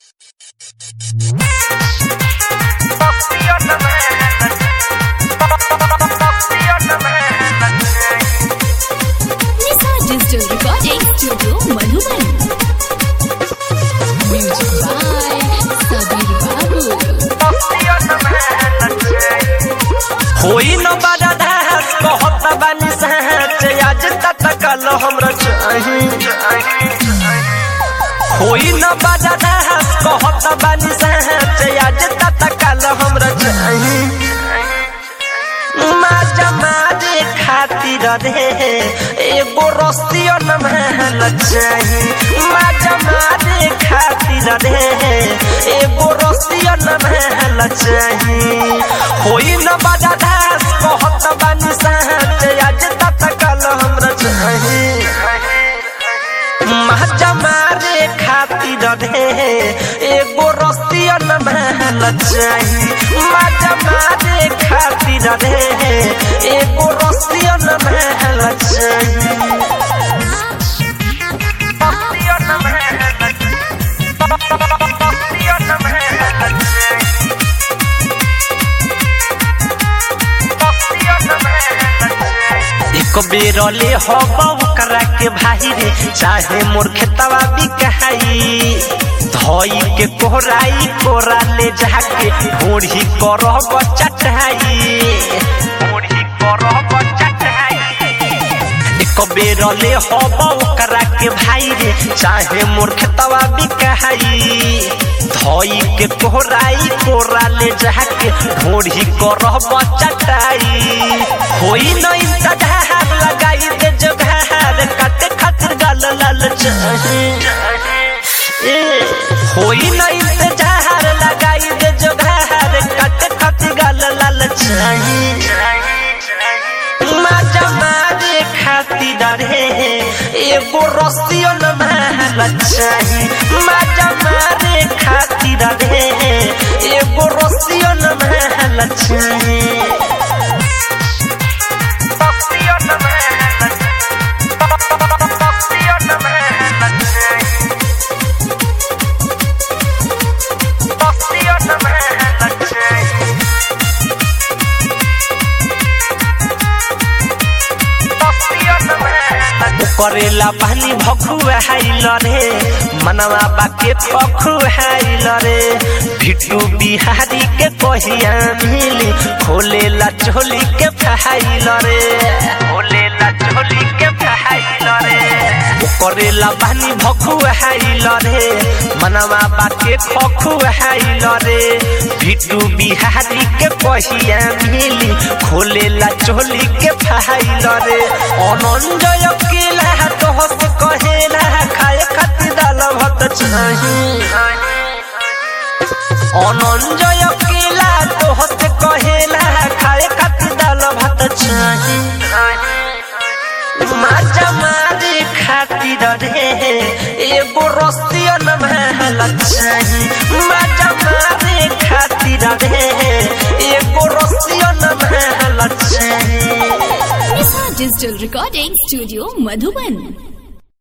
Nisa Digital Recording Studio Madhuban. Music by Sabir Babu. होई न बड़ा दास कहत बानी सच आज तक कल हमरा चाही होई न बड़ा दास कहत बानी सच आज तक कल हमरा चाही माजा मारे खातिर रे एगो रस्तियो न महल चाही माजा मारे खातिर रे एगो रस्तियो न महल चाही होई न बड़ा दास कहत बानी सच आज तक कल हमरा चाही माजा मारे खातिर रे एगो रस्तियो न महल चाही माजा मारे खातिर रे एगो रस्तियो न महल चाही रस्तियो न महल रस्तियो न महल चाही रस्तियो न महल चाही एक बेर ले हब करा के भाई रे चाहे मोर खेतवा बिकाई धोई के कोहराई कोरा ले जाके ढोढ़ी करब चटाई ढोढ़ी करब चटाई एक बेर ले हब करा के भाई रे चाहे मोर खेतवा बिकाई धोई के कोहराई कोरा ले जाके ढोढ़ी करब चटाई होई न इंतजार लगाई दे जोगार काटे खातिर गाल लाल चाही ए, होई न इंतजार लगाई दे जोगार काटे खातिर गाल लाल चाही माजा मारे खातिर रे एगो रस्तियो न महल चाही माजा मारे खातिर रे एगो रस्तियो न महल चाही रस्तियो न महल रस्तियो न महल चाही रस्तियो न महल चाही करेला पानी भखुआ हाइल रे मनवा बाके पखुआइल रे भिटू बिहारी के कहिया मिली खोलेला चोली के फहाइल रे खोलेला चोली के फहाइल रे करेला पानी भखुआइल रे मनवा बाके खखुआइल रे भिटू बिहारी के कहिया मिली खोलेला चोली के फहाइल रे अनंजय केला तोहस कहेला खाए खातिर दाल भात चाही अनंजय केला तोहस कहेला खाए खातिर दाल भात चाही माजा मारे खातिर रे एगो रस्तियो न महल चाही माजा मारे खातिर रे एगो रस्तियो न महल चाही Nisa Digital Recording Studio Madhuban.